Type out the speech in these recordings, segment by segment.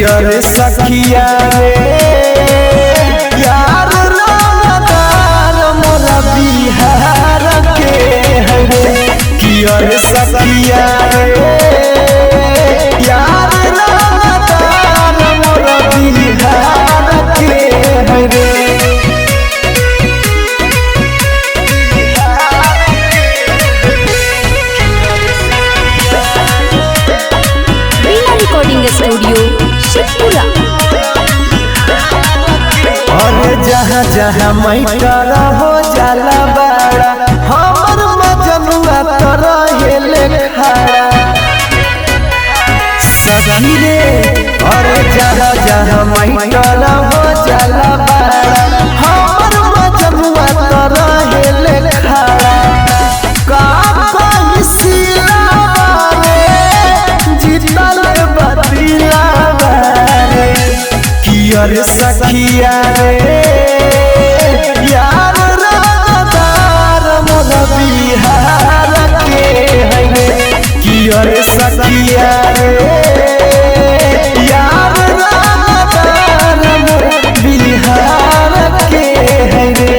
कियर सखिया रे यार रानादार मोरा बिहार के है रे कियर सखिया रे यार रानादार मोरा बिहार के है रे वीणा रिकॉर्डिंग स्टूडियो शेखपुरा अरे जहाँ जहाँ मैटर हो जाला बाड़ा हमर मजनुआ तो रहेले खड़ा सखी रे अरे जहाँ जहाँ मैटर हो जाला बाड़ा हमर मजनुआ तो रहेले खड़ा का कहीं सिलावा रे जीतल बतिलावा रे कियर सखिया रे यार रानादार मोर बिहार के है रे कियर सखिया रे यार रानादार मोर बिहार के है रे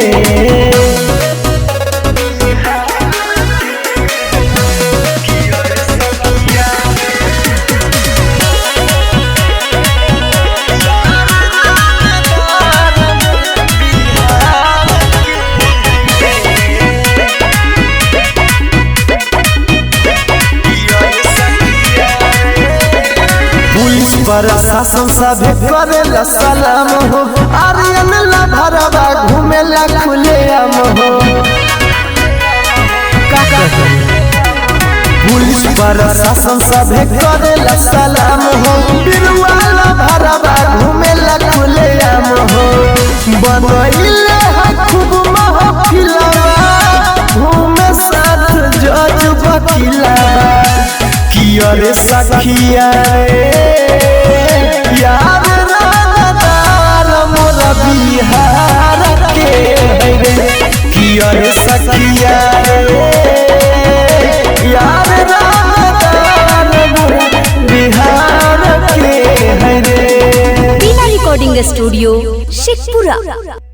पुलिस प्रशासन सभे करेला सलाम हो आर्यन ला भरवा घूमेला खुले आम हो पुलिस प्रशासन सभे करेला सलाम हो बिरवाला भरवा घूमेला खुले आम हो बनैले है खूब महफिलवा घूमे साथ जज वकीलवा कियर सखिया रे यार रानादार मोर बिहार के है रे कियर सखिया रे यार रानादार मोर बिहार के है रे वीणा रिकॉर्डिंग स्टूडियो शेखपुरा